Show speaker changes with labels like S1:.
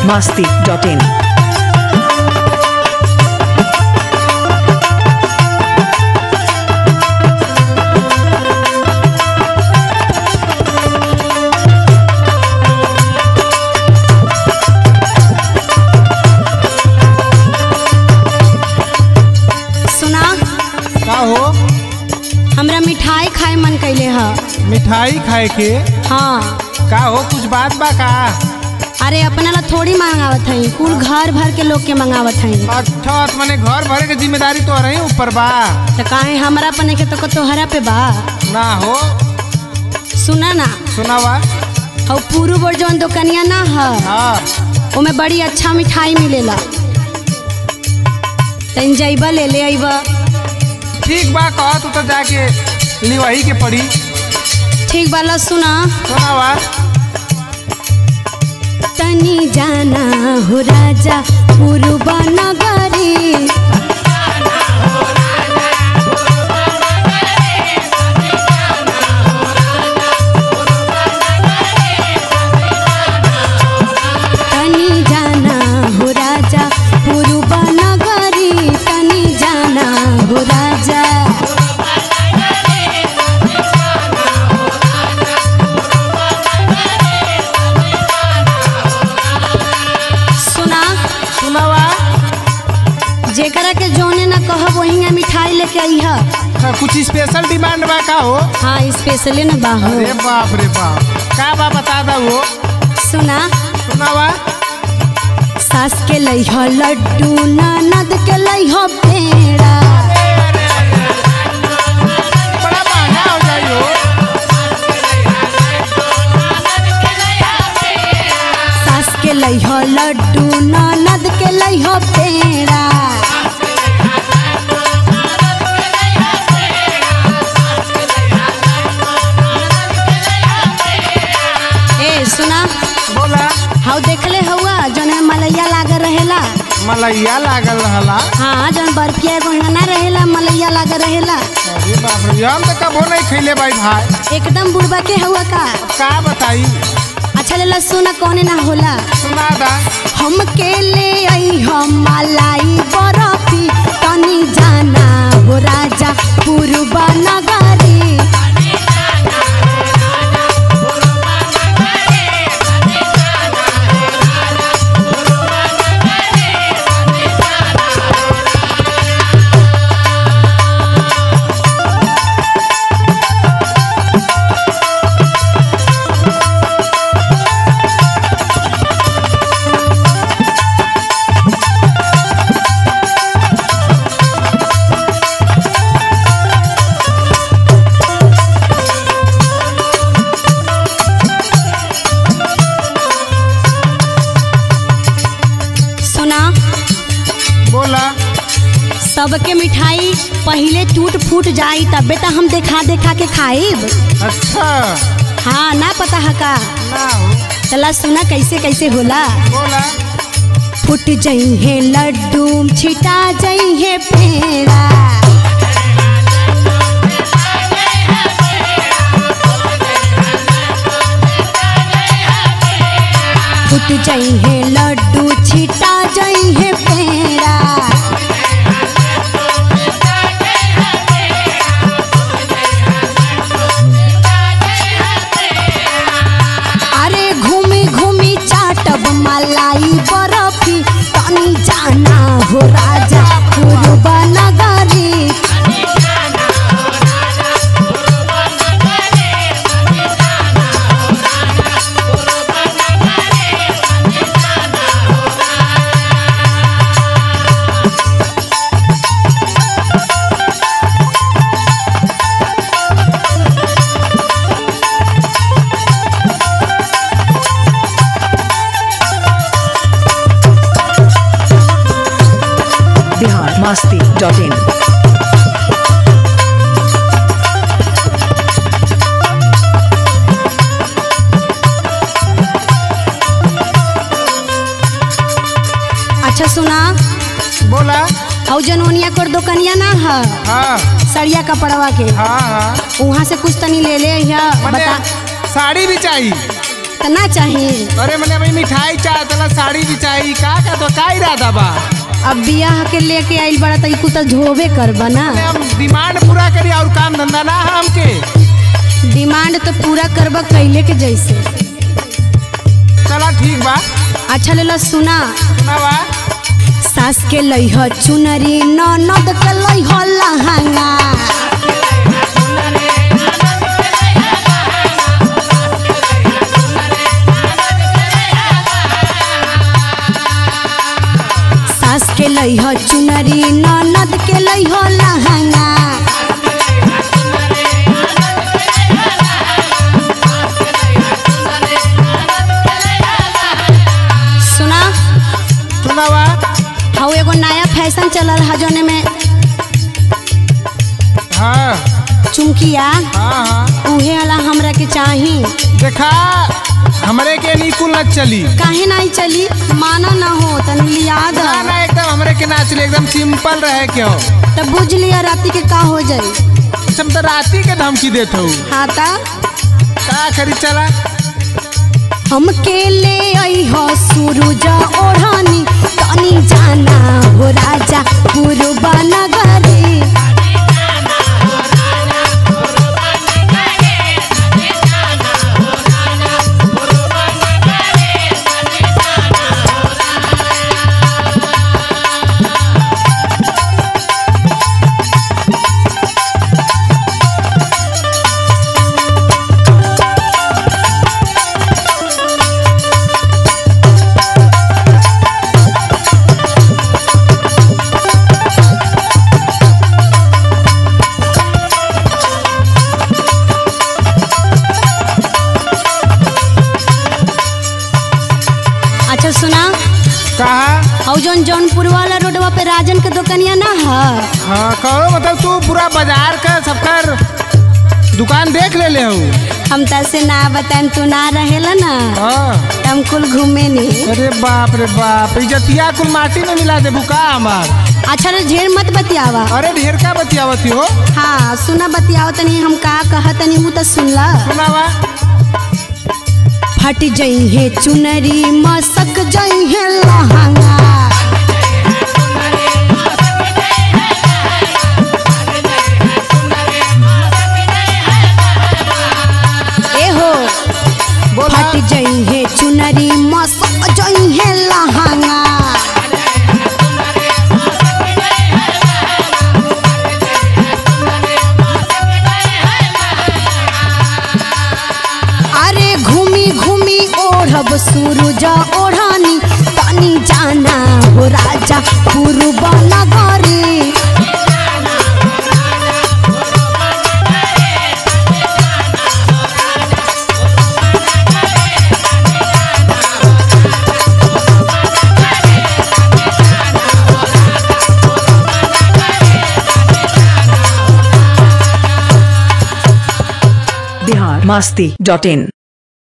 S1: masti.in.
S2: सुना
S3: का हो
S2: हमरा मिठाई खाए मन कैले ह
S3: मिठाई खाए के
S2: हाँ
S3: का हो कुछ बात बा का
S2: अरे अपना ला थोड़ी मंगावत हई कुल घर भर के लोग के मंगावत हई
S3: अच्छा तो मैंने घर भरे के जिम्मेदारी तो रही ऊपर बा
S2: तो काहे हमरा पने के तो तोहरा पे बा
S3: ना हो
S2: सुना ना
S3: सुनावा
S2: और पूरू बोर जौन दुकनिया ना ह
S3: हाँ
S2: ओमे बड़ी अच्छा मिठाई मिलेला तन जइबा ले ले अइबा
S3: ठीक बा कह तू तो जाके लिवाही के पड़ी
S2: ठीक बाला सुना
S3: सुनावा
S2: तनी जाना हो राजा पूर्व नगरी तनी जाना हो राजा पूर्व नगरी तनी जाना हो राजा सुना
S3: सुनावा
S2: जेकरा के जोने ना कहब वही मिठाई लेके आई है
S3: हाँ, कुछ स्पेशल डिमांड बा का हो
S2: हाँ स्पेशली ना बाहो
S3: अरे बाप रे बाप का बा बता दा वो
S2: सुना
S3: सुनावा
S2: सास के लइह लड्डू ननद के लइह पेड़ा
S3: बड़ा महंगा हो जाई हो
S2: सास के लइह लड्डू ननद के लइह पेड़ा ए सुना
S3: बोला
S2: हाउ देखले हवा जौन में मलैया लागल रहेला
S3: मलैया लागल रहला
S2: हाँ जौन बर्फिया एगो ना रहेला मलैया लागल रहेला
S3: अरे बाप रे हम तो कबो नहीं खैले भाई भाई
S2: एकदम बुढ़बा के हुआ का
S3: का बताई
S2: अच्छा लेला सुना कौने ना होला
S3: सुना दा
S2: हम के ले आई हम मलाई बरफी तनी जाना हो राजा पूर्व नगरी सुना
S3: बोला
S2: सबके मिठाई पहिले टूट फूट जाई तबे तो हम देखा देखा के खाइब
S3: अच्छा
S2: हाँ ना पता है का
S3: ना हो
S2: चला सुना कैसे कैसे होला
S3: बोला
S2: फुट जई है लड्डू छिटा जई है पेड़ा फुट जई है लड्डू छिटा जई है पेड़ा अरे घूमी घूमी चाटब मलाई बरफी तनी जाना हो राजा पूर्व नगरी
S1: Bihar masti.in.
S2: अच्छा सुना
S3: बोला
S2: हौ जनोनिया कर दुकनिया ना है
S3: हाँ
S2: सड़िया कपड़वा के
S3: हाँ हाँ
S2: वहाँ से कुछ तनी ले ले या
S3: मने
S2: बता
S3: साड़ी भी चाहिए
S2: तो ना चाहिए
S3: अरे मैंने अभी मिठाई चाह तला साड़ी भी चाहिए का का तो का इरादा बा
S2: अब बियाह के लेके आइल बड़ा तो कुछ धोबे करबा ना
S3: अरे हम डिमांड पूरा करी और काम धंधा ना है हमके
S2: डिमांड तो पूरा करबा कैले के जैसे
S3: चला ठीक बा
S2: अच्छा ले लो सुना
S3: सुना बा
S2: सास के लइह चुनरी ननद के लइह लहंगा सास के लइह चुनरी ननद के लइह लहंगा सुना
S3: सुना बा
S2: हाउ एगो नया फैशन चलल है जोने में
S3: हाँ
S2: चुमकिया
S3: हाँ हाँ
S2: उहे वाला हमरा के चाही
S3: देखा हमरे के निकुल न चली
S2: काहे नहीं चली माना ना हो तनी लिया द
S3: ना ना एकदम हमरे के ना चली एकदम सिंपल रहे के हो
S2: तब बुझ लिया राती के का हो जाई
S3: हम तो राती के धमकी देत हूँ
S2: हाँ ता
S3: का करी चला
S2: हम के ले आई हो सूरज ओढ़ानी तनी जाना हो राजा पूर्व नगरी अच्छा सुना
S3: कहा
S2: और जौन जौनपुर वाला रोडवा पे राजन के दुकनिया ना है
S3: हाँ कहो मतलब तू पूरा बाजार का सबकर दुकान देख ले ले हूँ
S2: हम तसे ना बताएं तू ना रहेला ना
S3: हाँ
S2: त हम कुल घूमे नहीं
S3: अरे बाप रे बाप इजतिया कुल माटी में मिला दे बुका हमार
S2: अच्छा रे ढेर मत बतियावा
S3: अरे ढेर का बतियावती हो
S2: हाँ सुना बतियाओ तनी हम का कहत तनी ऊ त सुनला
S3: सुनावा
S2: फट जई है चुनरी मसक जई है लहंगा ए हो
S3: बोला
S2: फट जई है चुनरी मसक जई है लहंगा अरे घूमी घूमी ओढ़ब सूरज ओढ़ानी तनी जाना हो राजा पूर्व नगरी
S1: बिहार मस्ती डॉट इन